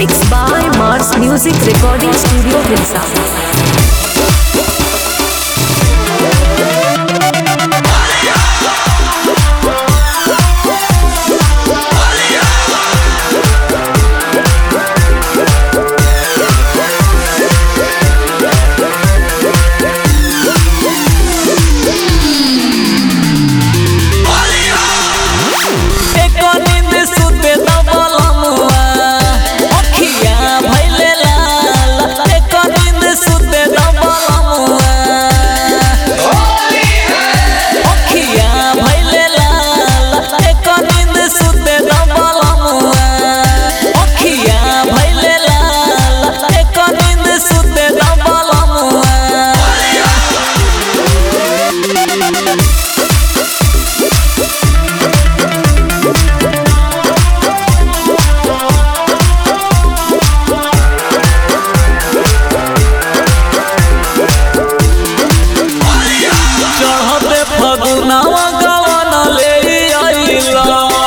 Mixed by Mars Music Recording Studio, Hilsa. एको नींद सुते दबलमुआ अखिया भइले लाल एको नींद सुते दबलमुआ अखिया भइले लाल एको नींद सुते दबलमुआ अखिया भइले लाल एको नींद सुते दबलमुआ चढ़ते फगुनावा गवन ले आइला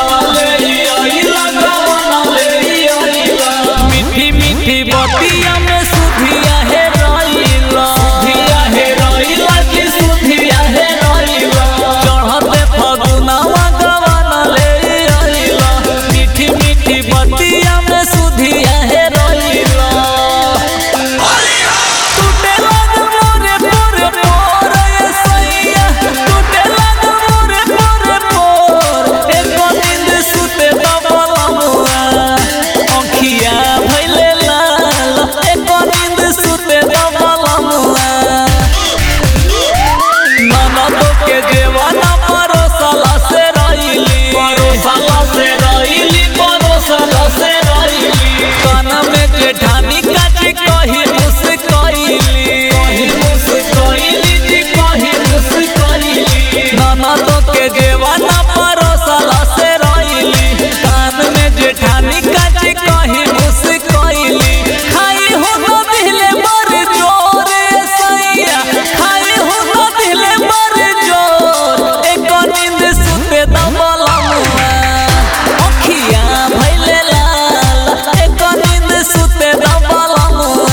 मीठी मीठी बतिया में सुधिया है रइला सुधिया है रइला की सुधिया है रइला चढ़ते फगुनावा गवन ले आइला मीठी मीठी बतिया में सुधिया है रइला टूटे लागल मोरे पोरे पोर ये सैया टूटे लागल मोरे पोरे पोर एको नींद सुते दबलमुआ अखिया भइले लाल एको नींद सुते दबलमुआ ननदो के जेवाना परोसला से रहिली परोसला से रहिली परोसला से रहिली कान में जेठानी काच कही मुस कइली कही मुस कइली जी कही मुस कइली ननदो के जेवाना परोसला से रहिली कान में जेठानी काच कही मुस कइली खाई हो तो दिले मर जोरे सैया खाई हो तो दिले मर जोर एक नींद सुते दबलमुआ अखिया भइले लाल एक नींद सुते दबलमुआ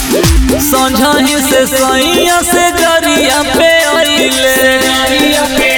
संझही से सैया से जरिया पे आइले जरिया पे